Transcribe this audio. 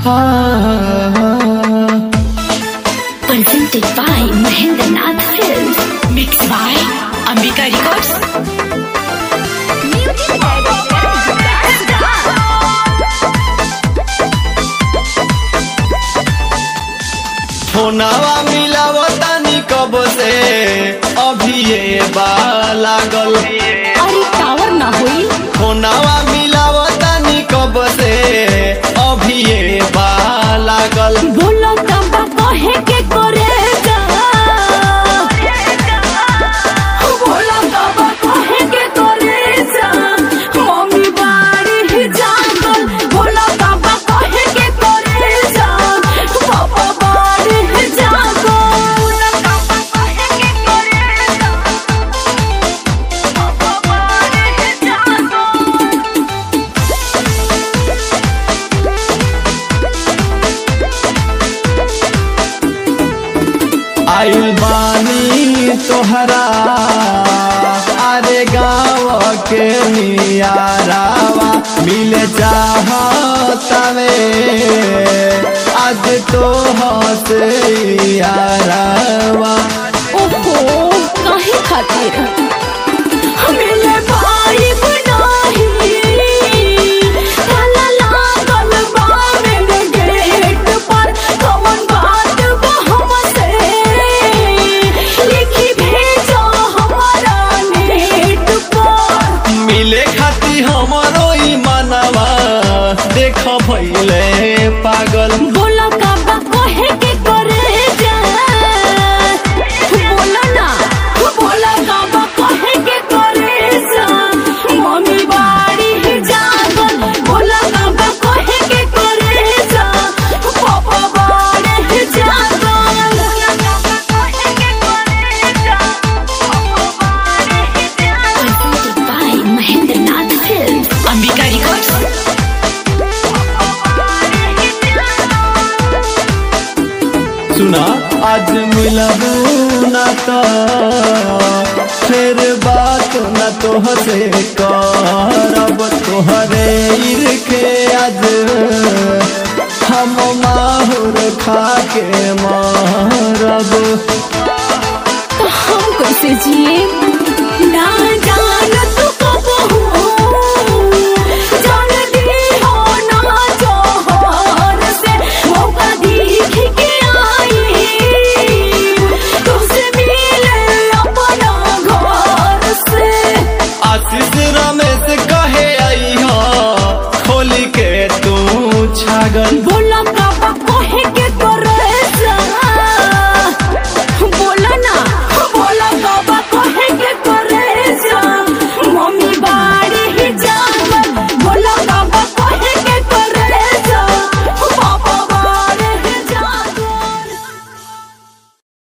Presented by Mahendra Nath Films. Mixed by Ambika Records. फोनावा मिलावतानी कब से अभी ये बा लागल अरे टावर ना होई फोनावा मिलावतानी कब से अभी ये बा लागल बोलो तबा कहे के करे जा बोलो तबा कहे के करे जा मम्मी बाड़ी ही जागल बोलो तबा कहे के करे जा पापा बाड़ी ही जागल बोलो तबा कहे के करे जा पापा बाड़ी ही जागल आइल बानी तोहरा अरे गाँव के नियारावा मिले चाहतवे आज तो हसे यारावा ओहो काहे खातिर मिले भाई बनाही ताला लागल बा मेरे गेट पर कौन बात बा हमसे लिखी भेजो हमारा नेट पर मिले खाती हमरो ई मनवा देख भैले पागल बोलो काबा कहे के करे जा बोलो ना बोलो काबा कहे के करे जा मम्मी बाड़ी ही जागल बोलो काबा कहे के करे जा पापा बाड़ी ही जागल बोलो काबा कहे के करे जा पापा बाड़ी ही जागल by Mahendra Nath Films Ambika Records सुना आज मिलबू न तो फिर बात न तोहसे करब तोहरे इरखे आज हम माहुर खा के मारब हम कैसे जिए ना जान तू कब हो जान दी हो ना जोहर से मौका देख के आई तुझसे मिले अपना घर से आशीष रमेश कहे आई हो खोली के तू छागल बोला काबा कहे के